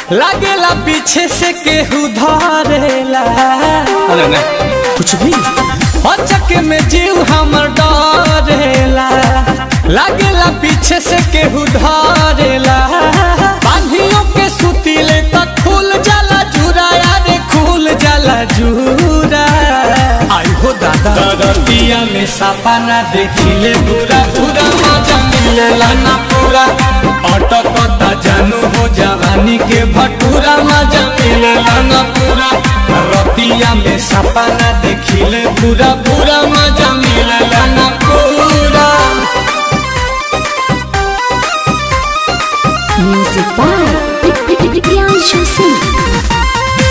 लागेला पीछे से केहू धरेला अरे नहीं कुछ भी अचक में जीव हमर डरेला लागेला पीछे से केहू धरेला बांधियों के सुतीले तक खुल जाला जूरा यारे खुल जाला जूरा आई हो दादा दरतिया में सापा ना देखिले पूरा पूरा मजा मिलेला ना पूरा अटकता जानू हो जवानी के भटूरा मजा मिलेला ना पूरा रतिया में सापा ना देखिले पूरा पूरा मजा मिलेला ना पूरा Music by Priyanshu Singh.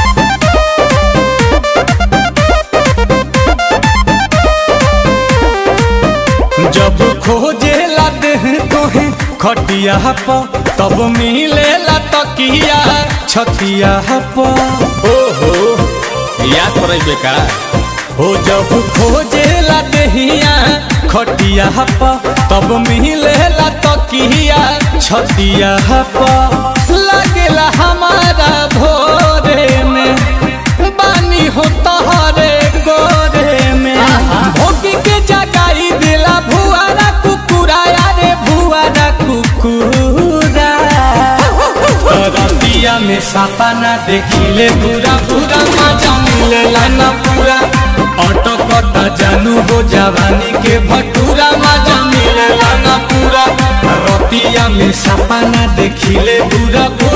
जब खोजे लाते हैं तोहे खटिया प तब मिले ला तकिया छतिया प ओहो याद पड़े बेका हो जब खोजे ला देहिया खटिया प तब मिले ला तकिया छतिया प लगेला हमारा भोरे में बानी हो तहरे गोरे में भोगी के जगाई दिला भुआरा कुकुरा यारे भुआरा कुकुरा रतिया में सापा ना देखिले पूरा पूरा मजा मिलेला ना पूरा ऑटो कटा जानू हो जवानी के भटूरा मजा मिलेला ना पूरा रतिया में सापा ना देखिले पूरा पूरा